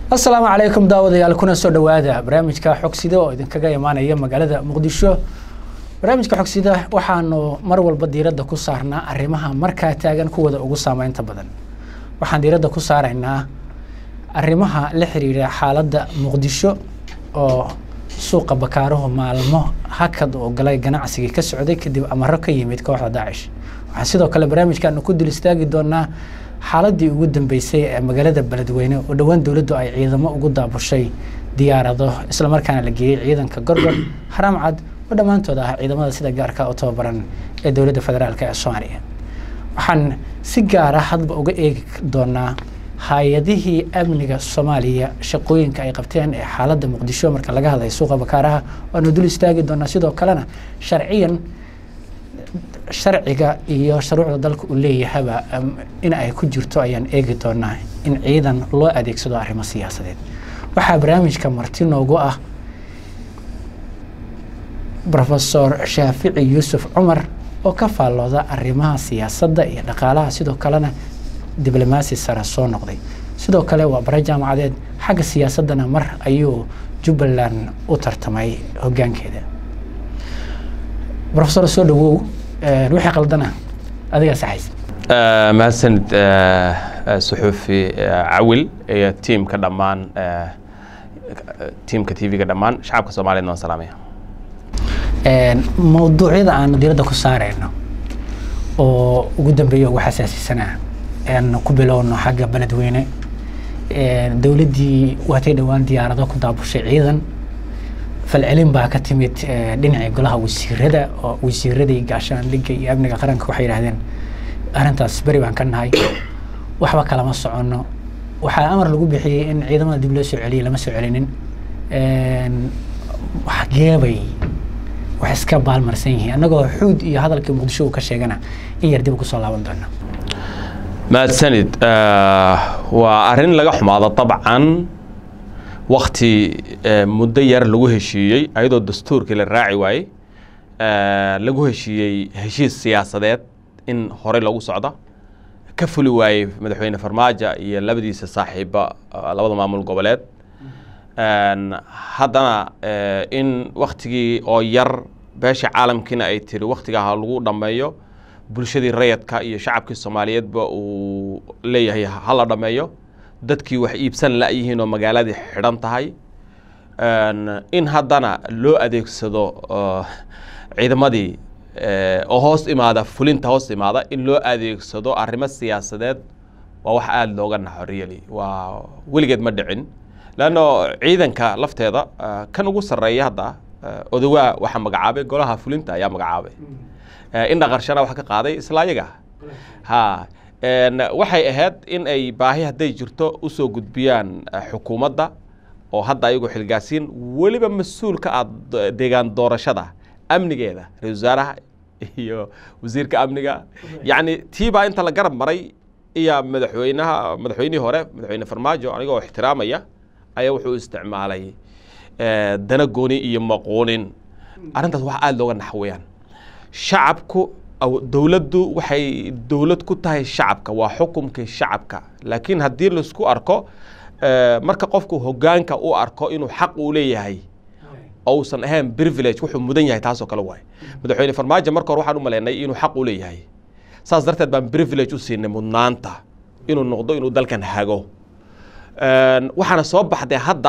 asalaamu calaykum daawadayaal kuna soo dhowaada barnaamijka xogsida oo idinkaga imaanaya magaalada muqdisho barnaamijka xogsida waxaanu mar walba diiradda ku saarnaa arrimaha markaa taagan kuwada ugu saameynta badan waxaan diiradda ku saaraynaa arrimaha la xiriira xaaladda muqdisho oo suuqa bakaaruhu maalmo hakad oo galay ganacsigii ka socday kadib amaro ka yimid kooxda daacish waxaan sidoo kale barnaamijkaanu ku dul istaagi doonaa xaaladii ugu dambeysay ee magaalada beledweyne oo dhowaan dowladdu ay ciidamo ugu daabushay diyaarado islamarkaana la geeyey ciidanka gorgor haram cad oo dhammaantood ah ciidamada sida gaarka u tababaran ee dowladda federaalk ee soomaaliya waxaan si gaara hadba uga eegi doonaa hay-adihii amniga soomaaliya shaqooyinka ay qabteen ee xaaladda muqdisho marka laga hadlay suuqa bakaaraha waanu dul istaagi doonaa sidoo kalena sharciyan sharciga iyo shuruucda dalka uu leeyahaba in ay ku jirto ayaan eegi doonaa in ciidan loo adeegsado arrimo siyaasadeed waxaa barnaamijka marti noogu ah rofesor shaafici yuusuf cumar oo ka faallooda arrimaha siyaasadda iyo dhaqaalaha sidoo kalena diblomaasi sare soo noqday sidoo kale waa bare jaamacadeed xagga siyaasaddana mar ayuu jubbaland u tartamay hoggaankeeda rofesor soo dhawow wixii qaldana adigaa saxaysa mahadsanid suxuufi cawil iyo tiimka dhammaan tiimka t v-ga dhammaan shacabka soomaaliyed waan salaamaya mawduucyada aanu diiradda ku saareyno oo ugu dambeeya ugu xasaasisanaa aan ku bilowno xagga beledweyne dowladdii waatay dhowaan diyaarado ku daabushay ciidan falcelin baa ka timid dhinacii golaha wasiirada oo wasiiradii gaashaandhigga iyo amniga qaranka waxay yidhahdeen arrintaas beri baan ka nahay waxba kalama soconno waxaa amar lagu bixiyey in ciidamada dib loo soo celiyay lama soo celinin waxgeebay wax iska baalmarsan yihiin annagoo xuud iyo hadalkii muqdisho uu ka sheegana in yar dib kusoo laaban doona mahadsanid waa arrin laga xumaado dabcan wakti muddo yar lagu heshiiyey ayadoo dastuurkii la raaci waayey lagu heshiiyey heshiis siyaasadeed in horey loogu socdo ka fuli waayey madaxweyne farmaajo iyo labadiisa saaxiiba labada maamul goboleed haddana in waktigii oo yar beesha caalamkiina ay tiri waktigaa lagu dhammeeyo bulshadii rayadka iyo shacabkii soomaaliyeedba uu leeyahay hala dhammeeyo dadkii wax iibsan la-yihiin oo magaaladii xidhan tahay in haddana loo adeegsado ciidamadii oo hoos imaada fulinta hoos imaada in loo adeegsado arrimo siyaasadeed waa wax aada looga naxo really waa weligeed ma dhicin leanno ciidanka lafteeda kan ugu sarreeya hadda odawaa waxaa magacaabay golaha fulinta ayaa magacaabay indha qarshana wax ka qaaday isla ayaga ha waxay ahayd in ay baahi hadday jirto usoo gudbiyaan xukuumadda oo hadda ayagu xilgaasiin weliba mas-uul ka ah deegaan doorashada amnigeeda ra-isul wasaaraha iyo wasiirka amniga yacni tiibaa inta la garab maray iyo madaxweynaha madaxweynihii hore madaxweyne farmaajo anigoo ixtiraamaya ayaa wuxuu isticmaalay dana gooni iyo maquunin arrintaas wax aada looga naxweyaan shacabku dowladdu waxay dowlad ku tahay shacabka waa xukumkii shacabka laakiin haddii laisku arko marka qofku hoggaanka u arko inuu xaq uu leeyahay ousan ahayn privilege wuxuu mudan yahay taasoo kale waay madaxweyne farmaajo marka hore waxaan u maleynay inuu xaq u leeyahay saas darteed baan privilege u siinay mudnaanta inuu noqdo inuu dalkan hago waxaana soo baxday hadda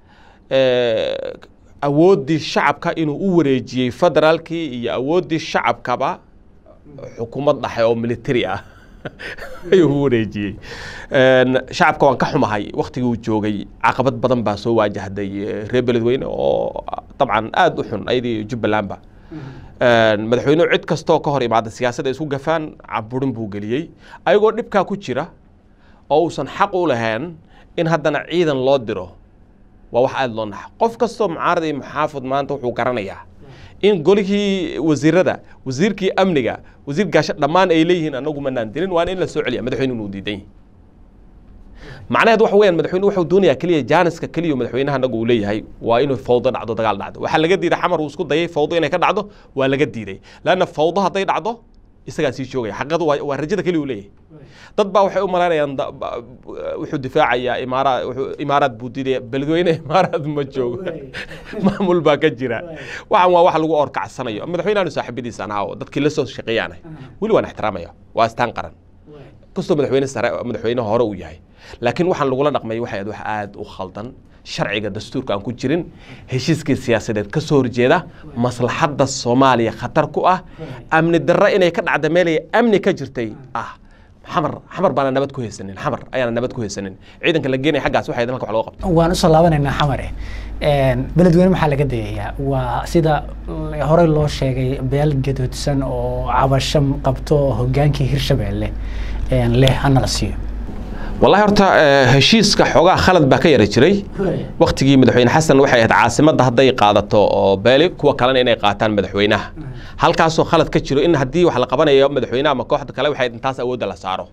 awooddii shacabka inuu u wareejiyey federaalkii iyo awooddii shacabkaba xukuumad dhaxe oo military ah ayuu u wareejiyey shacabka waan ka xumahay waktigii uu joogay caqabad badan baa soo waajahday reer beledweyne oo dabcan aada u xun ayadii jubbalandba madaxweynuhu cid kastoo ka hor imaada siyaasadda isku gafaan caburin buu geliyey ayagoo dhibkaa ku jira oo uusan xaq u lahayn in haddana ciidan loo diro waa wax aada loo naxa qof kastoo mucaarad iyo muxaafid maanta wuxuu garanayaa in golihii wasiirada wasiirkii amniga wasiir gaasho dhammaan ay leeyihiin anagu manaan dilin waana in la soo celiya madaxweyne inuu diidan yahay macnaheed waxa weeyaan madaxweyne wuxuu doonayaa keliya jaaniska keliya madaxweynaha anagu uu leeyahay waa inuu fawdo dhacdo dagaal dhacdo waxaa laga diiday xamar uu isku dayay fawdo inay ka dhacdo waa laga diiday laanna fawdo hadday dhacdo isagaa sii joogaya xaqadu waa waa rajada keliya uu leeyahay dad baa waxay u malaynayaan da- ba- wuxuu difaacayaa imaara wuxuu imaaraad buu diidaya beledweyne imaaraad ma joogo maamul baa ka jira waxaan waa wax lagu orkacsanayo madaxweynaanu saaxiibadiisa anaa oo dadkii la soo shaqeeyaanay weli waan ixtiraamaya waa astaan qaran kastoo madaxweyne sare madaxweyne hore uu yahay laakiin waxaan lagula dhaqmay waxay ahayd wax aada u khaldan sharciga dastuurka aan ku jirin heshiiskii siyaasadeed ka soo horjeeda maslaxadda soomaaliya khatar ku ah amni darro inay ka dhacda meelay amni ka jirtay ah xamar xamar baana nabad ku haysanin xamar ayaana nabad ku haysanin ciidanka la geenaya xaggaas waxay halka wax looga qabto waan usoo laabanaynaa xamare beledweyne maxaa laga dayayaa waa sida horey loo sheegay beel gadoodsan oo cabasho qabto hogaankii hirshabeelle leh hana la siiyo wallahi horta eh, heshiiska xoogaa khalad baa ka yara jiray waktigii madaxweyne xasan waxay ahayd caasimadda hadday qaadato oo beeli kuwa kalena inay qaataan madaxweynaha halkaasoo khalad ka jiro in haddii wax la qabanayo madaxweynaha ama kooxda kale waxay intaas awoodda la saaro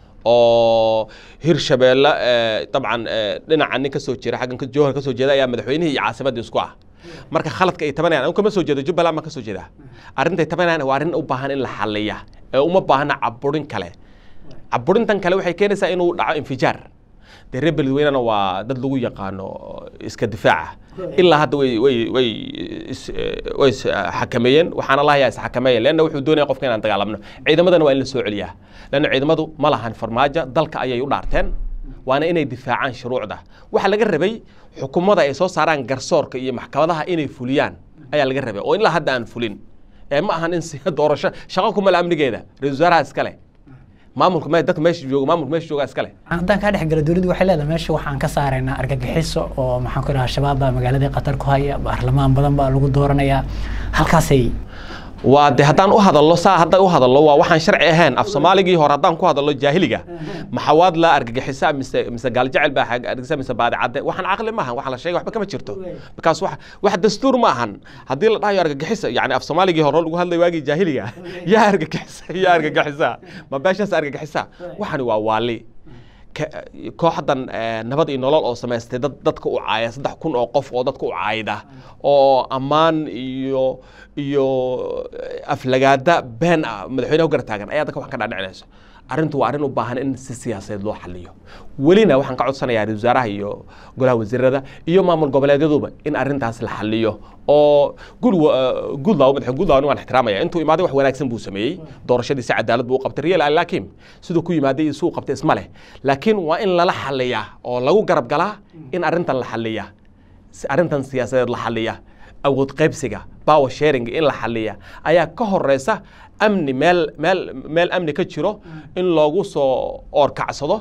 oo hirshabeelle eh, dabcan eh, dhinaca nin kasoo jira xaggan ka- jowhar kasoo jeeda ayaa madaxweynihii iyo caasimaddii isku ah marka khaladka ay tabanayaan anigu kama soo jeedo jubbaland baan kasoo jeedaa arrintay tabanayaan waa arrin u baahan in la xalliya ee uma baahna caburin kale caburintan kale waxay keenaysaa inuu dhaco infijaar dee reer beledweynena waa dad lagu yaqaano iska difaaca ilaa hadda way way way is eh, way is xakameeyeen waxaana lahayaa is xakameeya leanna wuxuu doonaya qofka inaan dagaalamno ciidamadana waa in la soo celiyaa leanna ciidamadu ma lahan farmaajo dalka ayay u dhaarteen waana inay difaacaan shuruucda waxaa laga rabay xukuumada ay soo saaraan garsoorka iyo maxkamadaha inay fuliyaan ayaa laga rabay oo ilaa hadda aan fulin ee ma ahan in si doorasho shaqo kumala amnigeeda ra-isul wasaaraha iskale maamulka me dadka meesha jooga maamulka meesha jooga iskale haddaan kaa dhex galo dowladdu waxay leedahay meesha waxaan ka saaraynaa argagixiso oo maxaan ku dhahaa shabaab baa magaaladii qatar ku haya baarlamaan badan baa lagu dooranayaa halkaasay waa de haddaan u hadallo saa haddaan u hadallo waa waxaan sharci ahayn af soomaaligii hore haddaan ku hadallo jaahiliga maxawaad la argagixisa mise mise gaaljecel baa argagixisa mise baadicadde waxaan caqli maahan waxa la sheegay waxba kama jirto markaas wax wax dastuur ma ahan haddii la dhahayo argagixisa yani af soomaaligii hore lagu hadlay waagii jaahiliga yaa argagixisa yaa argagixisa ma beeshaas argagixisa waxani waa waali ka- kooxdan eh, nabad iyo nolol oo samaystay dad dadka u caaya saddex kun oo qof oo dadka u caayda oo ammaan iyo iyo eh, aflagaada been ah madaxweynaha u gartaagan ayaa dadka wax ka dhaadhicinayso arrintu waa arrin u baahan in si siyaasadeed loo xaliyo welina waxaan ka codsanayaa ra-iisul wasaaraha iyo golaha wasiirada iyo maamul goboleedyaduba in arrintaas la xaliyo oo gud gudlaw madaxa gudlaw waan ixtiraamaya intuu imaaday wax wanaagsan buu sameeyey doorashadii si cadaalad buu u qabtay real alakim siduu ku yimaaday iyo siduu qabtay isma leh laakiin waa in lala xaliyaa oo lagu garab galaa in arrintan la xaliya si arrintan siyaasadeed la xaliya awood qaybsiga power sharing in la xaliya ayaa ka horeysa amni meel meel meel amni ka jiro in loogu soo oorkacsado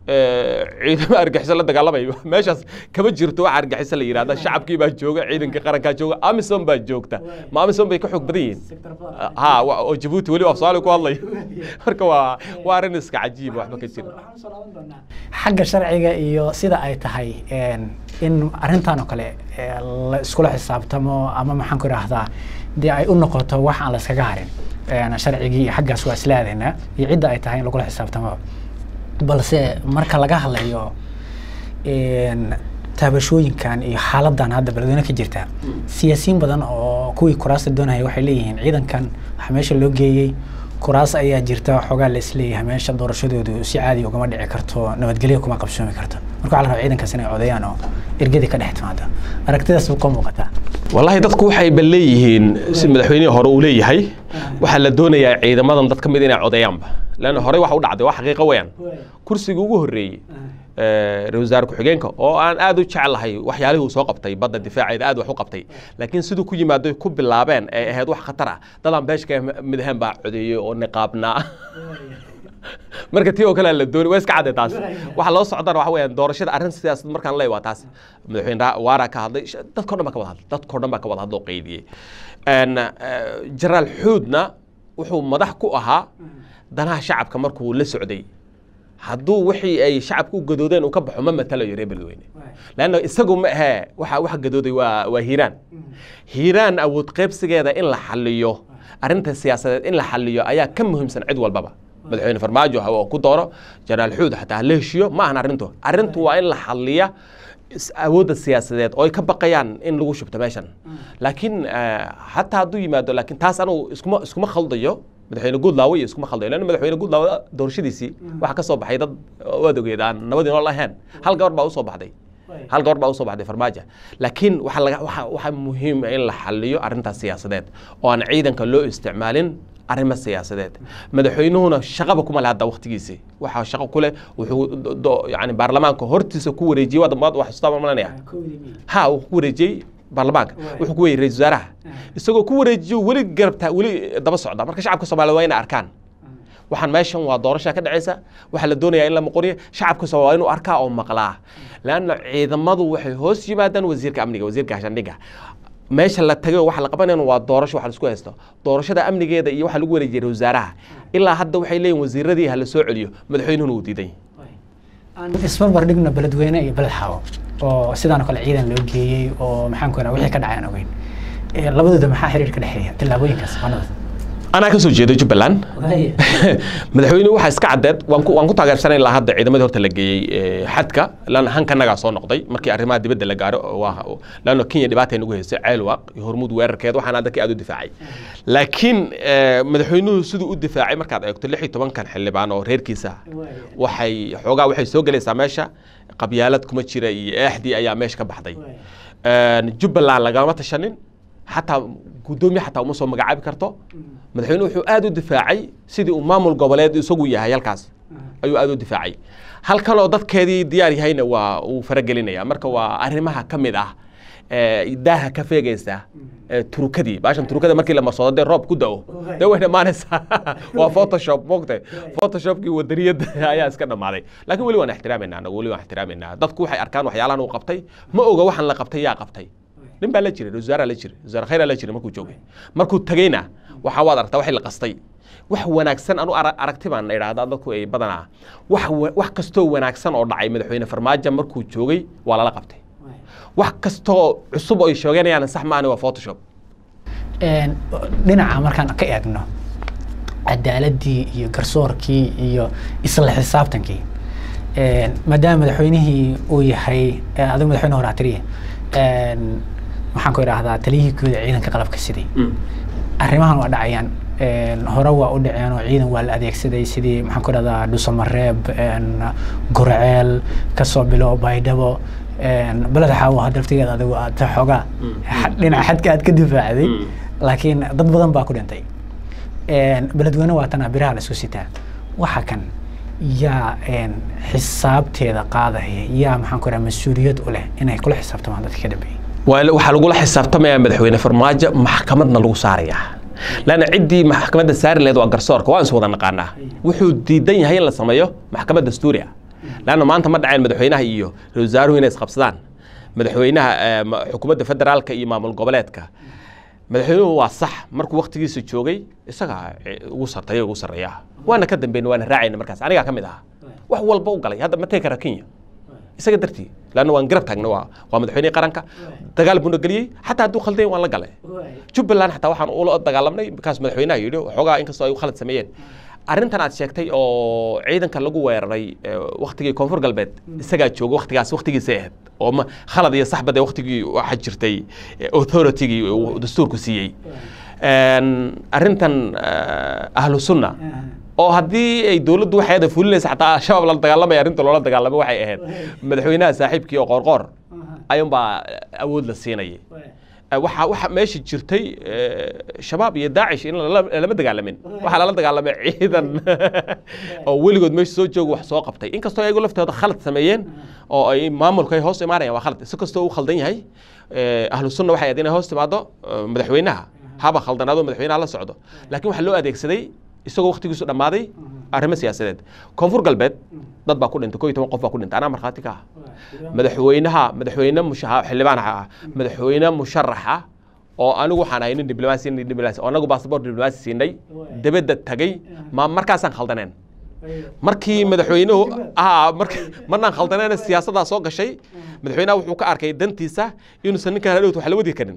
eh, ciidamo argaxiso la dagaalamayo meeshaas kama jirto wax argaxiso la yidhahda shacabkii baa jooga ciidankii qarankaa jooga amisom baa joogta ma amisom bay ka xoog badan yihiin ha wa- oo jabuuti weli af soomaali ku hadlayo marka waa waa arrin iska cajiib waxba ka jira xagga sharciga iyo sida ay tahay in arrintan oo kale eh, la iskula xisaabtamo ama maxaan ku idhaahdaa dee ay u noqoto wax aan la iskaga harin een, sharcigii xaggaas waa isla aadaynaa iyo cidda ay tahay in lagula xisaabtamo balse marka laga hadlayo een, taabashooyinkan iyo xaaladan hadda beledweyne ka jirta siyaasiyiin badan oo kuwii kuraasta doonaya waxay leeyihiin ciidankan waxaa meesha loo geeyey kuraas ayaa jirta xoogaa la isleeyahay meesha doorashadoodu si caadi ugama dhici karto nabadgelyo kuma qabsoomi karto marka waxaa la rabaa ciidankaas inay codayaan oo ergadii ka dhex timaado aragtidaas ka muuqataa والله dadku waxay bal leeyihiin si madaxweynihii hore uu leeyahay waxaa la doonayaa ciidamadan dad ka mid inay codeeyaanba leanna horey waxa u dhacday waa xaqiiqo weeyaan kursiga ugu horreeyey eh, ra-iisul wasaare ku-xigeenka oo aan aad u jeclahay waxyaalihii uu soo qabtay badda difaaceeda aad wax u qabtay laakiin siduu ku yimaado ku bilaabeen ay ahayd wax khatar ah dadaan beesha ka mid ahayn baa codeeyey oo niqaabnaa marka tii oo kale la dooni waa iska cadde taas waxa loo socdana waxa weeyaan doorashada arrin sidaas markaan leeyahay waa taas madaxweyne Ra- waara ka hadlay sh- dadkoo dhan baa ka wada hadlay dadkoo dhan baa ka wada hadlay oo qeydiyey Een, eh, jenaraal xuudna wuxuu madax ku ahaa danaha shacabka markuu la socday hadduu wixii ay shacabka u gadoodeen uu ka baxo ma matalayo reer beledweyne lanna isagu ma ahee waxa waxa gadooday waa waa hiiraan hiiraan awood qaybsigeeda in la xaliyo arrinta siyaasadeed in la xaliyo ayaa ka muhiimsan cid walbaba madaxweyne farmaajo ha oo ku dooro jenaraal xuud xataa ha la heshiyo ma ahan arrintu arrintu waa in la xaliya is- awoodda siyaasadeed oo ay ka baqayaan in lagu shubto meeshan laakiin eh, xataa hadduu yimaado laakiin taas anugu iskuma iskuma khaldayo madaxweyne guudlaawe iyo iskuma khaldayo leanna madaxweyne guudlaawe doorashadiisii waxaa ka soo baxay dad waad ogeed aan nabadii nool ahayn hal gabar baa usoo baxday hal gabar baa usoo baxday farmaajo laakiin waxaa laga waxa waxaa muhiim ah in la xaliyo arrintaas siyaasadeed oo aan ciidanka loo isticmaalin arrimo siyaasadeed madaxweynuhuna shaqaba kuma leh hadda waqtigiisii waxaa shaqo ku leh wuxuu do- do- yani baarlamaanka hortiisa ku wareejiyey waad maad wax xustaa malanaya ha uu ku wareejiyey baarlamaanka wuxuu ku weeyey ra-iisul wasaaraha isagoo ku wareejiyo weli garabtaa weli daba socda marka shacabka soomaaliya waa inay arkaan waxaan meeshan waa doorasha ka dhacaysa waxaa la doonayaa in la maqoriyo shacabka soo waa inuu arkaa oo maqlaa leanna ciidamadu waxay hoos yimaadaan wasiirka amniga wasiirka hashandhiga meesha la tagay waxa la qabanayna waa doorasho waxa la isku haysto doorashada amnigeeda iyo waxa lagu wareejiyay wasaaraha ilaa hadda waxay leeyihin wasiiradii ha la soo celiyo madaxweynuhuna uu diidan yahay aan isbarbar dhigno beledweyne iyo beled xawo oo sidaan oo kale ciidan loo geeyey oo maxaan ku wixii ka dhacay aan ogeyn Eh, labadooda maxaa xiriir ka dhexeeya tillaabooyinkaas wanada anaa ka soo jeeday jubbaland madaxweynuhu waxaa iska caddeed waan ku waan ku taageersanay ilaa hadda ciidamadii horta la geeyey eh, xadka lan hankanagaa soo noqday markii arrimaha dibadda la gaaro oo waa laanno kenya dhibaatay nagu haysay ceelwaaq iyo hormuud weerarkeed waxaan dadkii aad u difaacay laakiin eh, madaxweynuhu siduu u difaacay markaad eegto lix iyo tobankan xildhibaan oo reerkiisa waxay xoogaa waxay soo gelaysaa meesha qabyaalad kuma jira iyo eexdii ayaa meesha ka baxday Een, jubbaland lagama tashanin xataa guddoomiye xataa uma soo magacaabi karto madaxweynuhu wuxuu aad u difaacay sidii uu maamul goboleed isagu yahay halkaas ayuu aad u difaacay halkan oo dadkeedii diyaar yahayna waa uu faragelinaya marka waa arrimaha ka mid ah ee, daaha ka feegaysa ee, turukadii baashan turukada markii la marsoodo dee roob ku da'o dee way dhammaanaysaa waa photoshop moogtay photoshopkii wadaniyadda ayaa iska dhammaaday laakiin weli waan ixtiraamayna anagu weli waan ixtiraamayna dadku waxay arkaan waxyaalahan uu qabtay ma oga waxaan la qabtay yaa qabtay nin baa la jiray ra-iisul wasaaraa la jiray wasaare khayraa la jiray markuu joogay markuu tagayna waxaa waad aragtaa waxay la qastay wax wanaagsan anu ara- aragti baan idhaahdaa dadku ay badanaa wax wa- wax kastoo wanaagsan oo dhacay madaxweyne farmaajo markuu joogay waa lala qabtay wax kastoo cusub oo ay sheeganayaan sax maani waa photoshop Een, dhinaca markaan ka eegno cadaaladii iyo garsoorkii iyo isla xisaabtankii Een, maadaama madaxweynihii uu yahay eh, adigu madaxweyne hore atiriye maxaan ku idhaahdaa taliyihii guud ee ciidanka qalabka sidii arrimahan waa dhacayaan Een, hore waa u dhaceen oo ciidan waa la adeegsaday sidii maxaan ku idhahdaa dhusamareeb een, gurceel kasoo bilo baydhabo een, beled xaawo hadda laftigeeda adigu aad xoogaa xa- dhinaca xadka aad ka difaacday Mm. laakiin dad badan baa ku dhintay Een, beledweyne waa tana biraha la isku sitaa waxa kan yaa een, xisaabteeda qaadaya yaa maxaan ku idhaha mas-uuliyad u leh inay kula xisaabtamaan dadka ka dambeeyay waa waxaa lagula xisaabtamayaa madaxweyne farmaajo maxkamadna lagu saarayaa laanna ciddii maxkamadda saari lahayd waa garsoorka waan is wada naqaanaa wuxuu diidan yahay in la sameeyo maxkamad dastuuri ah laanna maanta ma dhaceen madaxweynaha iyo ra-iisul wasaaruhu inay isqabsadaan madaxweynaha eh, ma- xukuumadda federaalka iyo maamul goboleedka madaxweynuhu waa sax markuu waktigiisa joogay isagaa eh, ugu sartaya ugu sarreeya waana ka dambeyn waana raacayna markaas anigaa ka mid ahaa wax walba u galay hadda ma tegi kara kenya isaga dartii laanna waan garab taagna waa waa madaxweynihii qaranka dagaal buuna geliyey xataa hadduu khaldayn waan la galay jubbaland xataa waxaan ula dagaalamnay markaas madaxweynaha yidhi waxoogaa inkastoo ay u khalad sameeyeen arrintan aad sheegtay oo ciidanka lagu weeraray eh, waktigii koonfur galbeed isagaa jooga waktigaas waktigiisay ahayd oo ma khalad iyo saxbad ee waktigii waxaa jirtay eh, authority-gii uu dastuurku siiyey Een, arrintan eh, ahlu sunna oo haddii ay dowladdu waxay ada fulinaysa xataa al-shabaab lala dagaalamaya arrinta loola dagaalamay waxay ahayd madaxweynaha saaxiibkii oo qoorqoor ayuunbaa awood la siinayay waxa waxa meesha jirtay eh, shabaab iyo daacish in lala- lama dagaalamin waxaa lala dagaalamay ciidan oo weligood meesha soo jooga wax soo qabtay inkastoo ayagu laftooda khalad sameeyeen oo ay maamulka ay hoos imaanayaan waa khalad si kastoo uu khaldan yahay eh, ahlu sunna waxay ahayd inay hoos timaado eh, madaxweynaha haba khaldanaado madaxweynaha la socdo laakiin waxaa loo adeegsaday isagoo waktigiisu dhammaaday arrimo siyaasadeed koonfur galbeed dad baa ku dhintay koo iyo toban qof baa ku dhintay anaa markhaati ka ah madaxweynaha madaxweyne musha xildhibaan ah madaxweyne musharax ah oo anigu waxaan ahay nin diblomaasi nin diblomaasi oo anagu baasabor diblomaasi siinay dibadda tagay ma markaasaan khaldaneen markii madaxweynuhu ah mark marnaan khaldaneen siyaasaddaa soo gashay madaxweynaha wuxuu ka arkay dantiisa inuusan ninkaan hadhowt wax la wadi karin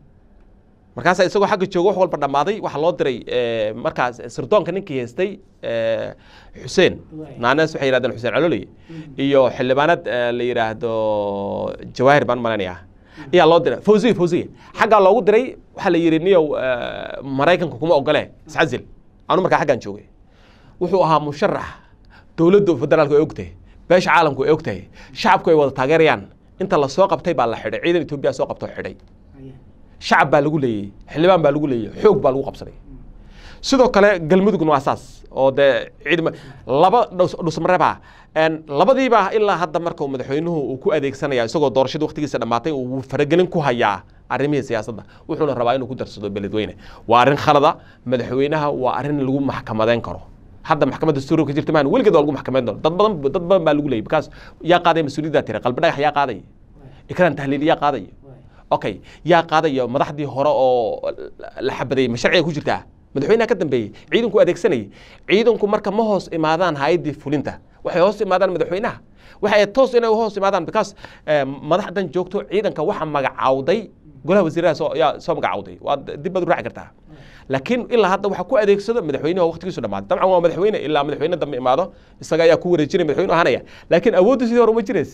markaasa isagoo xagga jooga wax walba dhammaaday waxaa loo diray eh, markaas sirdoonka ninkii haystay eh, xuseen naanees waxay yidhahdeen xuseen cololey iyo xildhibaanad eh, la yidhaahdo jawaahir baan malanaya ayaa loo diray fawziya fawziya xaggaa loogu diray waxaa la yidhi niyow eh, maraykanka kuma ogole iscazil anu markaa xaggaan joogay wuxuu ahaa musharax dowladda federaalku ay ogtahay beesha caalamku ay ogtahay shacabku ay wada taageerayaan inta la soo qabtay baa la xidhay ciidan etoobiya soo qabtoo xidhay shacab baa lagu leeyey xildhibaan baa lagu leeyey xoog baa lagu qabsaday sidoo kale galmudugna waa saas oo dee ciidama laba dhusmareeba labadiiba ilaa hadda marka madaxweynuhu uu ku adeegsanaya isagoo doorashada waqtigiisa dhammaatay uu faragelin ku hayaa arrimihii siyaasadda wuxuuna rabaa inuu ku darsado beledweyne waa arrin khalada madaxweynaha waa arrin lagu maxkamadeyn karo hadda maxkamadda dastuurka ka jirta maan weligeed waa lagu maxkamayn doona dad badan dad badan baa lagu leeyay bikaas yaa qaadaya mas-uuliyaddaa tira qalbi dhagax yaa qaadaya ikraan tahliil yaa qaadaya okay yaa qaadaya madaxdii hore oo la xabadayay ma sharciga ku jirtaa madaxweynaha ka dambeeyey ciidanku adeegsanayay ciidanku marka ma hoos imaadaan hay-addii fulinta waxay hoos imaadaan madaxweynaha waxay toos inay hoos imaadaan because madaxdan joogto ciidanka waxa magacaawday golaha wasiiraha soo yaa soo magacaawday waa dib baad u raaci kartaa laakiin ilaa hadda waxa ku adeegsado madaxweynaha waqtigiisu dhammaaday dabcan waa madaxweyne ilaa madaxweyne dambe imaado isaga ayaa ku wareejinaya madaxweyne ahaanaya laakiin awooddu sidii hore uma jirays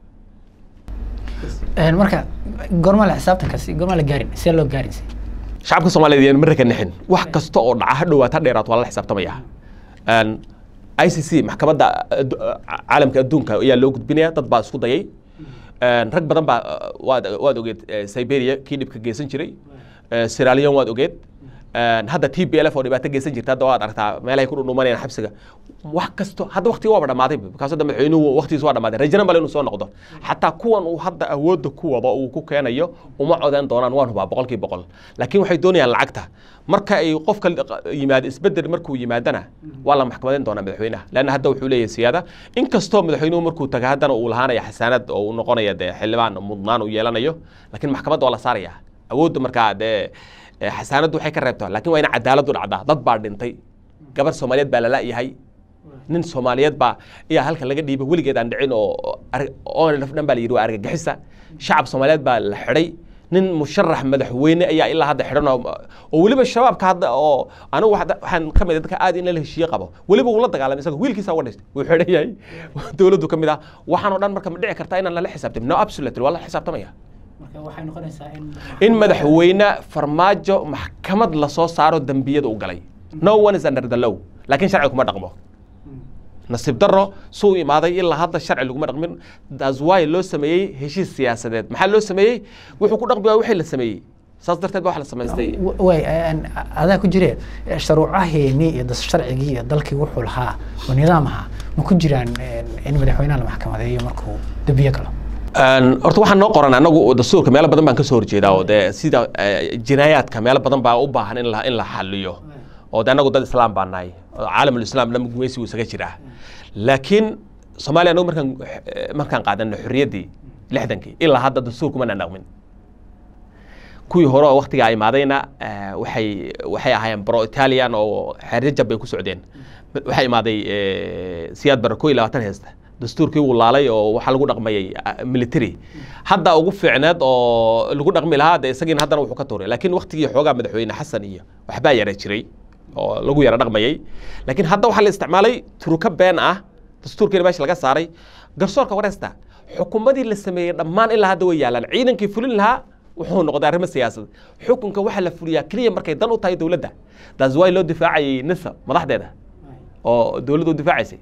marka goorma la xisaabtankaasi goorma la gaarin see loo gaarin shacabka soomaaliyeed yaan marka nixin wax kasta oo dhaca ha dhowaat ha dheeraat waa la xisaabtamaya i c c maxkamadda caalamka adduunka ayaa loo gudbinaya dad baa isku dayay rag badan baa waad waad ogeed siberia kii dhibka geysan jiray siralion waad ogeed hadda t b l f oo dhibaato geysan jirta hadda waad aragtaa meelahay ku dhudhumanayaan xabsiga wax kasto hadda waqtiga waaba dhammaaday bikaas hadda madaxweynuhu waqtigiisa waa dhammaaday rajana bale inuu soo noqdo xataa kuwan uu hadda awoodda ku wado uu ku keenayo uma codeyn doonaan waan hubaa boqolkii boqol laakiin waxay doonayaan lacagta marka ay qofka yimaado isbedel markuu yimaadana waa la maxkamadeyn doonaa madaxweynaha leanna hadda wuxuu leeyahay siyaada inkastoo madaxweynuhu markuu taga haddana uu lahaanaya xasaanad oo uu noqonaya dee xildhibaan mudnaan uu yeelanayo laakiin maxkamadda waa la saaraya awoodda markaa dee xasaanaddu waxay ka reebtaa laakiin waa ina cadaaladdu dhacdaa dad baa dhintay gabar soomaaliyeed baa lala yahay nin soomaaliyeed baa ayaa halka laga dhiibay weligeed aan dhicin oo onlf dhan baa la yidhi waa argagixisa shacab soomaaliyeed baa la xidhay nin musharax madaxweyne ayaa ilaa hadda xidhan oo weliba shabaabka hadda oo anigu waxaan ka mid dadka aad in la heshiiye qabo weliba uu la dagaalamay isaga wiilkiisa uga dhistay wuu xidhan yahay dowladdu ka mid ah waxaan oo dhan marka ma dhici kartaa inaan lala xisaabtamin no absolutely waa la xisaabtamaya in madaxweyne farmaajo maxkamad lasoo saaro dembiyada u galay no one is under the law laakiin sharci kuma dhaqmo nasiib daro suu imaaday ilaa hadda sharci laguma dhaqmin that's why loo sameeyey heshiis siyaasadeed maxaa loo sameeyey wuxuu ku dhaqmi waa wixii la sameeyey saas darteed ba wax la samaystay way adaa ku jire sharuucaheeni iyo sharcigii iyo dalkii wuxuu lahaa oo nidaam ahaa ma ku jiraan in madaxweynaha la maxkamadeeyo markuu dembiye galo horta waxaan noo qoran anagu dastuurka meelo badan baan ka soo horjeedaa oo dee sida jinaayaadka meelo badan baa u baahan in la in la xaliyo oo de anagu dad islaam baa nahay caalamul islaam lama gumaysi wuu isaga jiraa laakiin soomaaliya anagu markaan markaan qaadano xorriyaddii lixdankii ilaa hadda dastuurkuma nanaqmin kuwii hore oo waktigaa imaadayna waxay waxay ahaayeen bro italian oo xeerjajab bay ku socdeen waxaa imaaday siyaad bara ko iyo labaatan heesta dastuurkii wuu laalay oo waxaa lagu dhaqmayay military hadda ugu fiicneed oo lagu dhaqmi lahaa de isagiina haddana wuxuu ka tuuray laakiin waktigii xoogaa madaxweyne xasan iyo waxbaa yara jiray oo lagu yara dhaqmayay laakiin hadda waxaa la isticmaalay turuka been ah dastuurkiina meesha laga saaray garsoorka wareesta xukuumadii la sameeyey dhammaan ilaa hadda way yaalaan ciidankii fulin lahaa wuxuu noqday arrimo siyaasad xukunka waxaa la fuliyaa keliya markay dan u tahay dowladda that's why loo difaacayay nisa madaxdeeda oo dowladda u difaacaysay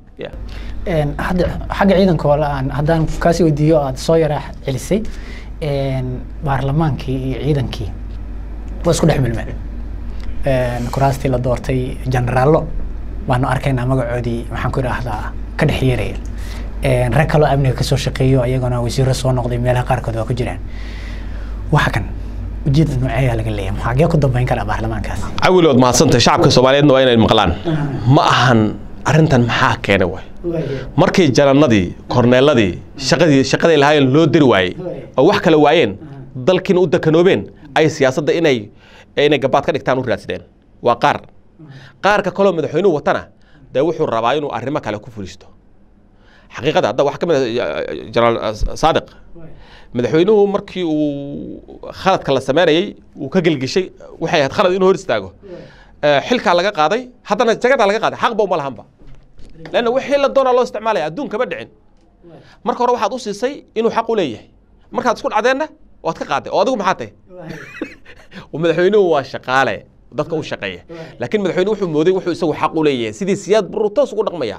hadda xagga ciidanka oo aan haddaan kaasi weydiiyo aad soo yara celisay baarlamaankii iyo ciidankii waa isku dhex milmeen kuraastii la doortay generaallo baanu arkaynaa magacoodii maxaan ku idhaahdaa ka dhex yeeraya rag kaloo amniga kasoo shaqeeyo iyagona wasiiro soo noqday meelaha qaarkood waa ku jiraan waxa kan ujeeda nooceeyaa laga leeyahay maxagee ku dambeyn karaa baarlamaankaasi cawilood mahadsantay shacabka soomaaliyeedna waa inay maqlaan ma ahan arrintan maxaa keenay way markii janannadii korneeladii shaqadii shaqaday lahaayeen loo diri waayey oo wax kale waayeen dalkiina u dakanoobeen ay siyaasadda inay inay gabaad ka dhigtaan u raadsadeen waa qaar qaarka kaloo madaxweynuhu watana dee wuxuu rabaa inuu arrimo kale ku fulisto xaqiiqada hadda waxaa ka mid ah jenaraal saadiq madaxweynuhu markii uu khaladka la sameynayay uu ka gelgeshay waxay ahayd khalad inuu hor istaago xilkaa laga qaaday haddana jagadaa laga qaaday xaqba uma lahanba leanna wixii la doonaa loo isticmaalaya adduun kama dhicin marka hore waxaad u siisay inuu xaq u leeyahay markaad isku dhacdeenna waad ka qaaday oo adigu maxaa tahay madaxweynuhu waa shaqaale dadka u shaqeeya laakiin madaxweyne wuxuu mooday wuxuu isagu xaq u leeyahay sidii siyaad barru toos ugu dhaqmaya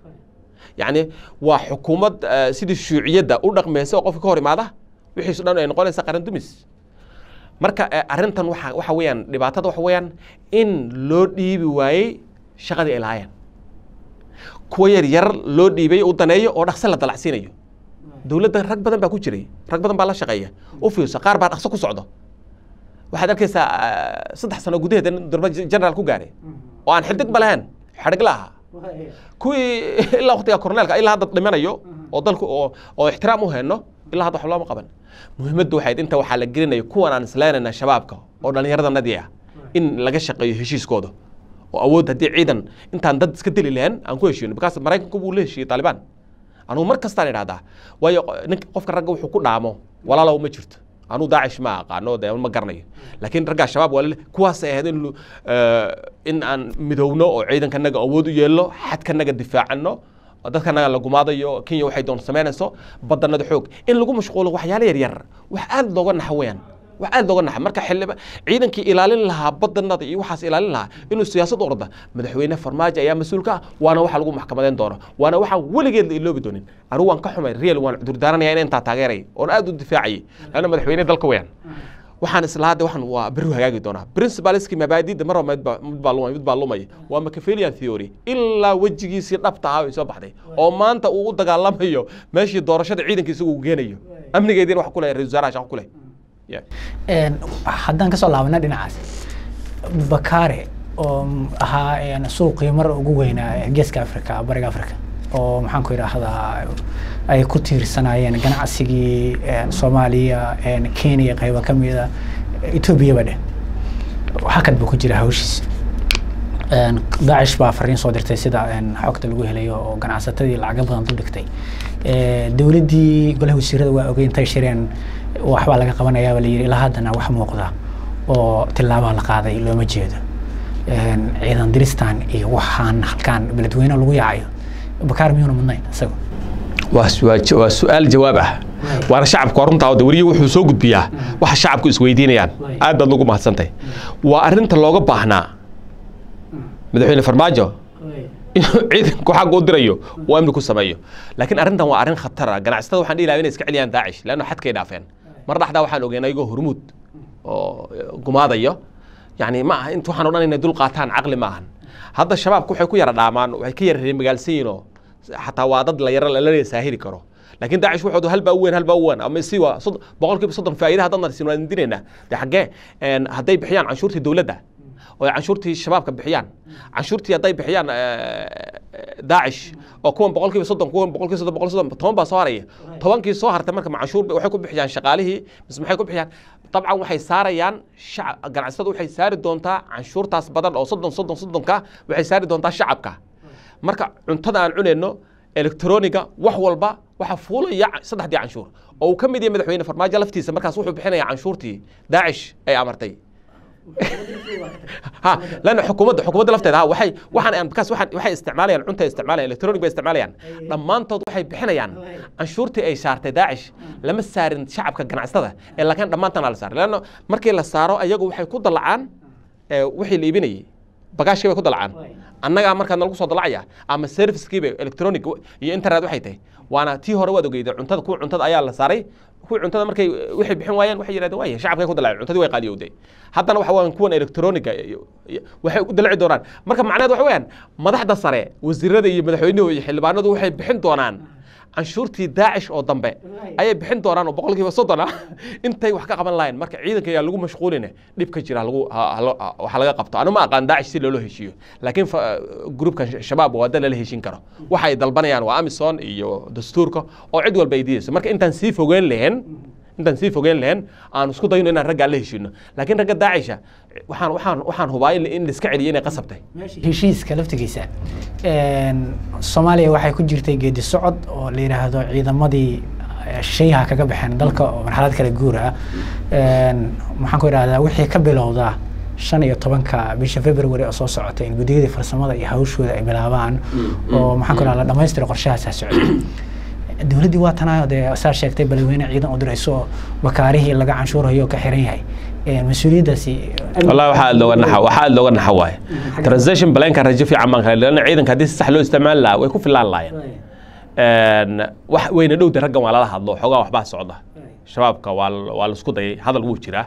yacni waa xukuumad eh, sidii shuuciyadda u dhaqmaysa oo qofka ka hor imaada wixiisu dhan ay noqonaysa qaran dumis marka eh, arrintan waxa waxa weeyaan dhibaatada waxa weeyaan in loo dhiibi waayey shaqadii ay lahaayeen kuwa yar yar loo dhiibay u daneeyo oo dhaqso la dalacsiinayo dowladda rag badan baa ku jiray rag badan baa la shaqeeya u fiirso qaar baa dhaqso ku socdo waxaad arkaysaa ah, saddex sano gudaheed in durba generaal ku gaaray oo aan xildig ba lahayn xadhig la ahaa kuwii ilaa waqtiga korneelka ilaa hadda dhimanayo oo dalku oo oo ixtiraam u hayno ilaa hadda wax looma qaban muhiimaddu waxayd inta waxaa la gelinaya kuwan aan isleenayna shabaabka oo dhallinyaradanadii ah in laga shaqeeyo heshiiskooda oo awood haddii ciidan intaan dad iska dili lahayn aan ku heshiino bikaas maraykanku buu la heshiiyey taalibaan anugu mar kastaan idhahdaa waayo ninka qofka ragga wuxuu ku dhaamo walaalow ma jirto anuu daacish ma aqaano de ma garanayo laakiin raggaa shabaab waa lale- kuwaasay ahayd in lu- eh, in aan midowno oo ciidankanaga awood u yeelno xadkanaga difaacano dadkanaga la gumaadayo kenya waxay doon samaynayso badanada xoog in lagu mashquulo waxyaalo yaryar wax aad looga naxa weeyaan wax aad looga naxa marka xildhiba ciidankii ilaalin lahaa badanada iyo waxaas ilaalin lahaa inuu siyaasad u orda madaxweyne farmaajo ayaa mas-uul ka ah waana waxa lagu maxkamadeyn doono waana waxaan weligeed la iloobi doonin anigu waan ka xumay real waan cudurdaaranaya in intaa taageeray oon aad u difaacayay lanna madaxweyne dalka weeyaan waxaan islahaa de waxaan waa berri hagaagi doonaa principalski mabaadiida mar walba mid baa- mid baa lumay mid baa lumaya waa machiavellian theory ilaa wejigiisii dhabta ahaa ay soo baxday oo maanta uu u dagaalamayo meeshii doorashada ciidankiisa uu geenayo amnigeediina wax ku leh ra-isul wasaaraha shaqo ku leh Yeah. Een, haddaan kasoo laabana dhinacaas bakaare oo m- ahaa een, suuqii mar ugu weynaa ee geeska africa bariga africa oo maxaan ku idhaahdaa ay ku tiirsanaayeen ganacsigii een, soomaaliya een, kenya qaybo ka mida etoobiyaba dheh hakad buu ku jira hawshiis Een, daacish baa fariin soo dirtay sida een, xogta lagu helayo oo ganacsatadii lacago badan dul dhigtay Ee, dowladdii golaha wasiirada waa ogey intay shireen waxbaa laga qabanayaaba layidhi ilaa haddana wax muuqda oo tillaabaa la qaaday looma jeedo Een, ciidan diristan iyo waxaan halkaan beledweyne lagu yaacayo bakaar miyuuna mudnayn isaga waa su- waa ja- waa su-aal jawaab ah waana shacabku waa runtaa de weriye wuxuu soo gudbiyaa waxa shacabku isweydiinayaan aad baad ugu mahadsantahay waa arrinta looga baahnaa madaxweyne farmaajo inuu ciidanku xagga u dirayo uu amni ku sameeyo laakiin arrintan waa arrin khatar ah ganacsatada waxaan dhihi lahaa inay iska celiyaan daacish leanno xadkay dhaafeen mar dhaxdaa waxaan ogeyn ayagoo hormuud oo gumaadayo yani ma aha int waxaan o dhan inay dul qaataan caqli ma ahan hadda shabaabku waxay ku yara dhaamaan waxay ka yara magaalsan yihiin oo xataa waa dad la yara lala saahiri karo laakiin daacish wuxuu halbaa u weyn halbaa u weyn ama si waa sod- boqolkiiba soddon faa'iidaha dadna siin waan dinaynaa de xaggee een, hadday bixiyaan canshuurtii dowladda oo ay canshuurtii shabaabka bixiyaan canshuurtii hadday bixiyaan daacish oo kuwan boqolkiiba soddon kuwan boqolkiiba soddon boqol soddon toban baa soo haraya tobankii soo hartay marka ma canshuur waxay ku bixiyaan shaqaalihii mise maxay ku bixiyaan dabcan waxay saarayaan shacab ganacsatada waxay saari doontaa canshuurtaas badan oo soddon soddon soddonka waxay saari doontaa shacabka marka cuntada aan cunayno elektroniga wax walba waxa fuulaya saddexdii canshuur oo uu ka mid yahay madaxweyne farmaajo laftiisa markaas wuxuu bixinayaa canshuurtii daacish ay amartay ha lana xukuumadda xukuumadda lafteeda ha waxay waxaan aan bakaas waxaan waxay isticmaalayaan cunta isticmaalayaan electronic bay isticmaalayaan dhammaantood waxay bixinayaan canshuurtii ay saartay daacish lama saarin shacabka ganacsatada ee laakiin dhammaantan la saaray leanna markii la saaro ayagu waxay ku dalacaan ee wixii la iibinayay bagaashkii bay ku dalacaan annagaa markaa nalagu soo dalacaya ama servicekiiba electronic iyo internet waxay tahay waana tii hore waad ogeyda cuntada kuwa cuntada ayaa la saaray kuwa cuntada markay waxay bixin waayeen waxay yidhahdeen waaya shacabkay ku dalaceen cuntadii way qaaliyowday haddana waxa weeyaan kuwan electroniga iyo- iyo- waxay u dalaci doonaan marka macnaheed waxa weeyaan madaxda sare wasiirada iyo madaxweynuhu iyo xildhibaanadu waxay bixin doonaan canshuurtii daacish oo dambe ayay bixin doonaan oo boqolkiiba soddon ah intay wax ka qaban lahayn marka ciidanka ayaa lagu mashquuline dhib ka jira lagu ha- ha- ha- waxa laga qabto anu ma aqaan daacish si loola heshiiyo laakiin fa- gruupkan shabaab waa dad lala heshin karo waxa ay dalbanayaan waa amison iyo dastuurka oo cid walba ay diidayso marka intaan sii fogeyn lahayn intaan sii fogeyn lahayn aan isku dayno inaan raggaa la heshiino laakiin ragga daacisha waxaan waxaan waxaan hubaa in in la iska celiyo inay qasabtay heshiiska laftigiisa een, soomaaliya waxay ku jirtay geedi socod oo la yidhaahdo ciidamadii eh, shisheeyaha kaga baxeen dalka oo marxalad kala guur ah Een, maxaan ku idhahdaa wixii ka bilowda shan iyo tobanka bisha february oo soo socota in guddiyadii farsamada iyo hawshooda ay bilaabaan oo maxaan ku idhahdaa la dhamaystira qorshahaasaa socday dowladdii waa tanaayo dee saa sheegtay balweyne ciidan u dirayso oo bakaarihii laga canshuurayo ka xiran yahay mas-uuliyaddaasi wallahi waxaa aad looga naxa waxaa aad looga naxa waaye transition planka rajo fiican baan kale leanna ciidanka haddii si sax loo isticmaali lahaa way ku filaan lahaayeen wax weyna dhowda raggan waa lala hadlo xoogaa waxbaa socda shabaabka waa waa laisku dayay hadal wuu jiraa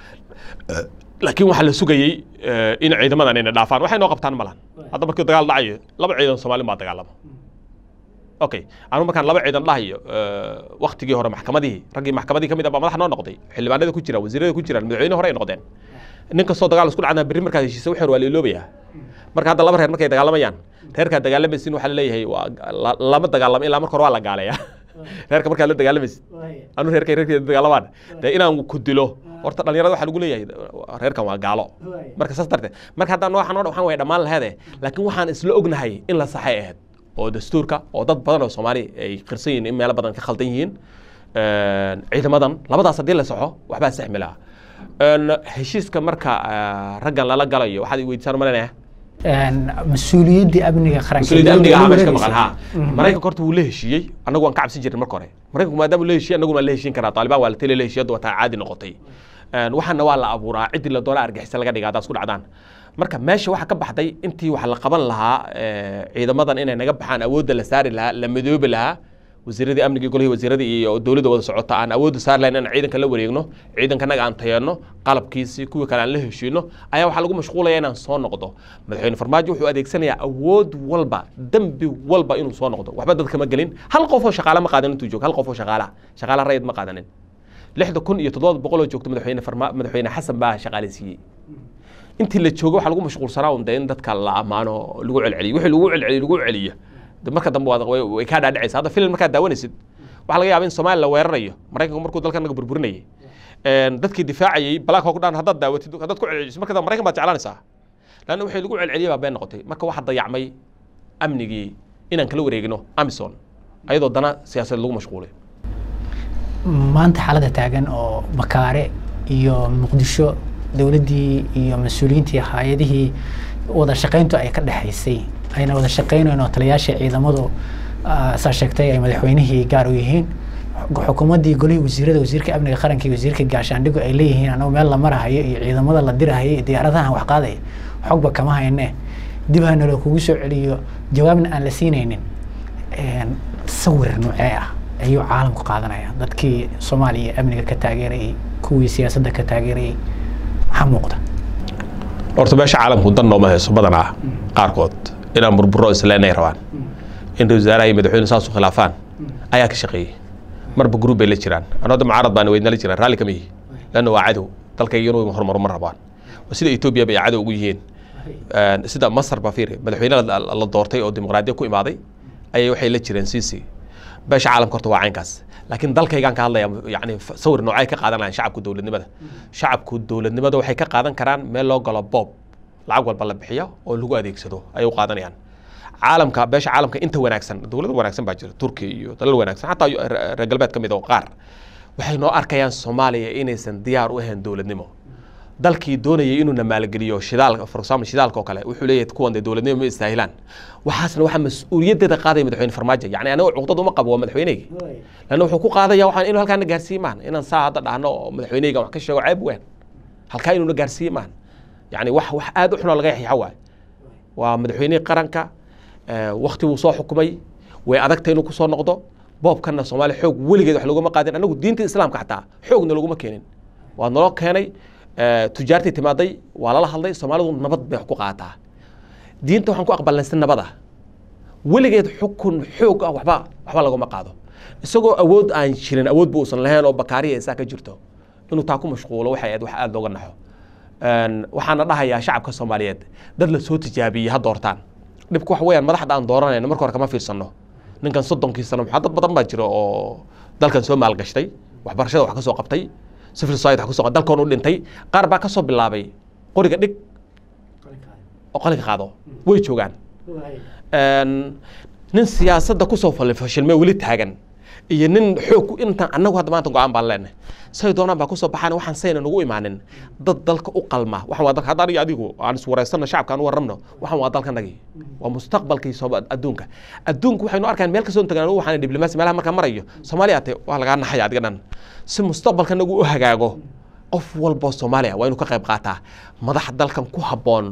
laakiin waxaa la sugayey in ciidamadan inay dhaafaan waxay noo qabtaan malan hadda markii dagaal dhacayo laba ciidan Soomaali baa dagaalama okay anu markaan laba ciidan dhahayo waqtigii hore maxkamadii raggii maxkamadii kamid ah baa madax noo noqday xildhibaanada ku jira wasiirada ku jiraan madaxweyne hore ay noqdeen nin kastoo dagaal isku dhacna berri markaad heshiisa waxeer waa la iloobayaa marka hadda laba reer markay dagaalamayaan reerkaad dagaalamaysin waxaa laleeyahay lama dagaalamo ilaa marka hore waa la gaaleeyaa reerka markaad la dagaalamaysid anu reerkay reerkeeda dagaalamaan dee inaan ku dilo horta dhalinyarada waxaa lagu leeyahay reerkan waa gaalo marka saas darteed marka haddaan waxaan oo waxaan way dhammaan laheede laakiin waxaan isla ognahay in la saxay ahayd oo dastuurka oo dad badan oo soomaali ay qirsan yihiin in meelo badan ka khaldan yihiin ciidamadan labadaas haddii la saxo waxbaa saxmi lahaa heshiiska marka raggan lala galayo waxaad weydiisaan malanaya mas-uuliyaddii amniga qaranka mas-uuliyadda amniga ah meesha ka maqan ha maraykanka horta wuu la heshiiyey annagu waan ka cabsin jirin marka hore maraykanku maadaama la heshiiyey annaguna waan la heshiin karaa taalibaan waa la tele la heshiiyey hadda waa taa caadi noqotay waxaana waa la abuuraa ciddii la doona argixisa laga dhiga haddaad isku dhacdaan marka meesha waxaa ka baxday intii wax la qaban lahaa ciidamadan inay naga baxaan awoodda la saari lahaa la madoobi lahaa wasiiradii amniga golihii wasiiradii iyo dowladda wada socota aan awoodda saari lahayn inaan ciidanka la wareegno ciidankanaga aan tayeeno qalabkiisii kuwii kale aan la heshiino ayaa waxaa lagu mashquulaya inaan soo noqdo madaxweyne farmaajo wuxuu adeegsanayaa awood walba dembi walba inuu soo noqdo waxba dad kama gelin hal qof oo shaqaale ma qaadanin intuu joogo hal qof oo shaqaalaha shaqaalaha rayid ma qaadanin lixda kun iyo toddoba boqol oo joogto madaxweyne farma madaxweyne xasan baa shaqaaleysiiyey intii la joogo waxaa lagu mashquulsanaa un dee in dadka la ammaano lagu celceliyo wixii lagu celceliyo lagu celiyo marka dambe way kaa dhaadhacaysa hadda filim markaad daawanaysid waxaa laga yaaba in soomaaliya la weerarayo maraykanku markuu dalkan naga burburinayay dadkii difaacayay black hawk dhan haddaad daawatid haddaad ku celceliso marka dambe maraykan baad jeclaanaysaa lanna wixii lagu celceliyay baa been noqotay marka waxaa dayacmay amnigii inaan kala wareegino amison ayadoo dana siyaasadeed lagu mashquulay maanta xaaladda taagan oo bakaare iyo muqdisho dowladdii iyo mas-uuliyiintii hay-adihii wada shaqayntu ay ka dhexaysay ayna wada shaqaynayn oo taliyaashii ciidamadu saa sheegtay ay madaxweynihii gaar u yihiin xukuumaddii golihii wasiirada wasiirka amniga qaranka iyo wasiirka gaashaandhigu ay leeyihiin anagu meel la marahayo iyo ciidamada la dirahayo iyo diyaaradahan wax qaadaya xogba kama hayne dib hana loo kugu soo celiyo jawaabna aan la siinaynin sawir noocee ah ayuu caalamku qaadanaya dadkii soomaaliya amniga ka taageerayay kuwii siyaasadda ka taageerayay maxaa muuqda horta meesha caalamku dan nooma hayso badanaa qaarkood inaan burburo isleenay rabaan in ra wasaaraha iyo madaxweyne saasu khilaafaan ayaa ka shaqeeyey marba gruub bay la jiraan anoo hadda mucaarad baan weydnala jiraan raalli kama yihi lanna waa cadow dalkayga inuu horumaro ma rabaan sida etoobiya bay cadow ugu yihiin sida masar baa fiiri madaxweyne la doortay oo dimuqraadiya ku imaaday ayay waxay la jireen sisi beesha caalamka horta waa caynkaas laakiin dalkaygaan ka hadlaya yani sawir noocay ka qaadanayaan shacabku dowladnimada shacabku dowladnimada waxay ka qaadan karaan meel loo galo boob lacag walba la bixiyo oo lagu adeegsado ayay u qaadanayaan caalamka beesha caalamka inta wanaagsan dowlad wanaagsan baa jira turkiya iyo dalal wanaagsan xataa reer galbeed ka mid oo qaar waxay noo arkayaan soomaaliya inaysan diyaar u ahayn dowladnimo dalkii doonayay inuuna maalgeliyo shidaal for example shidaalka oo kale wuxuu leeyahay kuwan dee dowladnimo ma istaahilaan waxaasna waxaa mas-uuliyaddeeda qaadaya madaxweyne farmaajo yacni aniga cuqdad uma qabo waa madaxweyneyga lanna wuxuu ku qaadaya waxaan inuu halkaana gaarsiiye maan inaan saa hadda dhahno oo madaxweyneyga wax ka sheego ceeb weyn halkaa inuuna gaarsiiye maan yacni wax wax aad u xunoo laga yaxiixa waaye waa madaxweynihii qaranka wakti wuu soo xukumay way adagta inuu kusoo noqdo boobkanna soomaaliya xoog weligeed wax laguma qaadin anagu diinta islaamka xataa xoogna laguma keenin waa naloo keenay tujaartii timaaday waa lala hadlay soomaalidu nabad bay wax ku qaataa diinta waxaan ku aqbalnay si nabad ah weligeed xukun xoog ah waxba waxba laguma qaado isagoo awood aan jirin awood bu uusan lahayn oo bakaariya isaa ka jirto inuu taa ku mashquulo waxay ahayd wax aada looga naxo waxaana dhahayaa shacabka soomaaliyeed dad la soo tijaabiyey ha doortaan dhibku waxa weeyaan madaxda aan dooranayno marka hore kama fiirsano ninkan soddonkii sano maxaa dad badan baa jira oo dalkan soo maalgashtay waxbarashada wax ka soo qabtay civil society wax ka soo qabtay dalkoon u dhintay qaar baa ka soo bilaabay qoriga dhig oo qalinka qaado way joogaan nin siyaasadda kusoo fashilmay weli taagan iyo nin xoog ku- intaan annagu hadda maanta go-aan baan leenahay say doonaan baa kusoo baxaan waxaan sayna nagu imaanin dad dalka u qalma waxaan waa dalka hadda aniga adigu aan iswareysano shacabka aan u warramno waxaan waa dalkanagii waa mustaqbalkii sooba adduunka adduunku waxaynu arkaan meel kasoo tagaan waxaan diblomaasi meelaha markaa marayo soomaaliya ate waa lagaa naxaya adiga dhan si mustaqbalka nagu u hagaago qof walboo soomaaliya waa inuu ka qayb qaataa madax dalkan ku habboon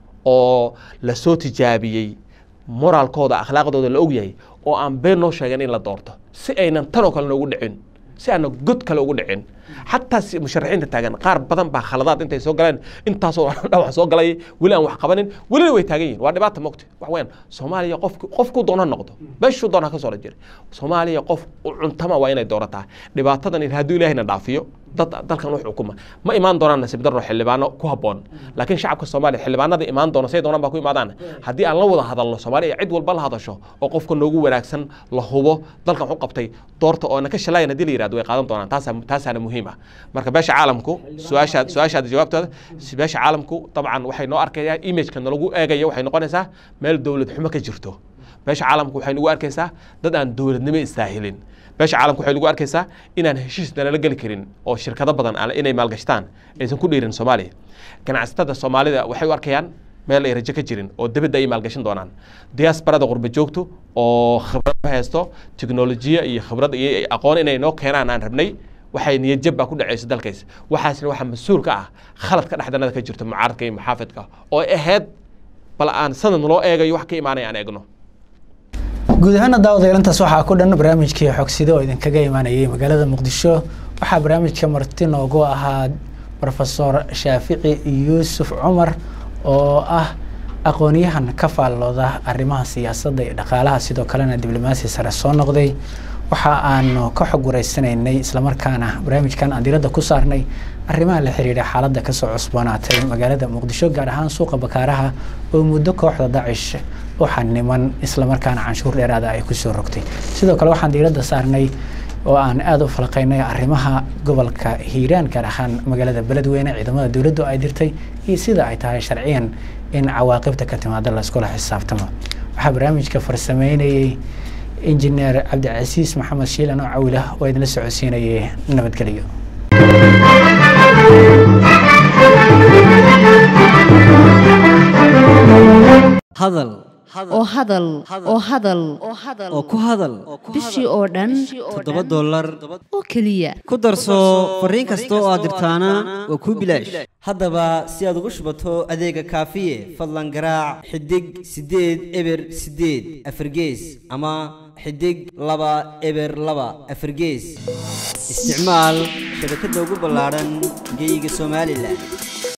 oo lasoo tijaabiyey moraalkooda akhlaaqdooda la ogyahay oo aan been noo sheegan in la doorto si aynan tanoo kale noogu dhicin si aanan god kale ugu dhicin xataa si musharaxiinta taagan qaar badan baa khaladaad intay soo galeen intaasoo dhawac soo galay weli aan wax qabanin welina way taagan yihin waa dhibaata mogta wax weyn soomaaliya qof qofku doona noqdo meeshuu doona ka soo jira soomaaliya qof u cuntama waa inay doorataa dhibaatadan hadduu ilaahayna dhaafiyo dad dalkan u xukuma ma imaan doonaan nasiib darro xildhibaano ku habboon laakiin shacabka soomaaliya xildhibaanada imaan doona say doonaan baa ku imaadaan haddii aan la wada hadalno soomaaliya cid walba la hadasho oo qofka noogu wanaagsan la hubo dalkan waxu qabtay doorta oo na ka shalayan haddii la yirahdo way qaadan doonaan taasa taasaana muhiim ah marka beesha caalamku su-aashaad su-aashaada jawaabtooda beesha caalamku dabcan waxay noo arkayaan imageka nalagu eegayo waxay noqonaysaa meel dowlad xumo ka jirto beesha caalamku waxay nagu arkaysaa dad aan dowladnimo istaahilin beesha caalamku waxay nagu arkaysaa inaan heshiis nalala geli karin oo shirkado badan aan- inay maalgashtaan aysan ku dhiirin soomaaliya ganacsatada soomaalida waxay u arkayaan meel ay rajo ka jirin oo dibadda ay maalgashan doonaan diasporada qurba joogto oo khibrad ku haysto tiknolojiya iyo khibrad iyo aqoon inay noo keenaan aan rabnay waxay niyad jab baa ku dhacaysa dalkays waxaasna waxaa mas-uul ka ah khaladka dhexdanada ka jirto mucaaradka iyo muxaafidka oo ahayd bal aan sanad loo eegayo wax ka imaanaya aan eegno guud ahaana daawadayalantaas waxaa ku dhan barnaamijkii xogsida oo idinkaga imaanayay magaalada muqdisho waxaa barnaamijka marti noogu ahaa rofesor shaafici yuusuf cumar oo ah aqoonyahan ka faallooda arrimaha siyaasadda iyo dhaqaalaha sidoo kalena diblomaasi sare soo noqday waxa aanu ka xog wareysanaynay islamarkaana barnaamijkan aan diradda ku saarnay arrimaha la xiriira xaaladda kasoo cusboonaatay magaalada muqdisho gaar ahaan suuqa bakaaraha oo muddo kooxda dacish u xaniman islamarkaana canshuur dheeraada ay kusoo rogtay sidoo kale waxaan diiradda saarnay oo aan aada u falaqaynay arrimaha gobolka hiiraan gaar ahaan magaalada beledweyne ciidamada dowladdu ay dirtay iyo sida ay tahay sharciyan in cawaaqibta ka timaada laiskula xisaabtamo waxaa barnaamijka farsameynayey injineer cabdicasiis maxamed shiilan oo cawilah oo idinla socodsiinayay nabadgelyo hadal oo hadal oo hadal oo ku hadal bishii oo dhan toddoba dollar oo keliya ku darso fariin kasta oo aad dirtaana waa kuu bilaash haddaba si aad ugu shubato adeega kaafiye fadlan garaac xidig siddeed eber siddeed afargees ama xidig laba eber laba afargees isticmaal shabakadda ugu ballaadhan geeyiga somalilan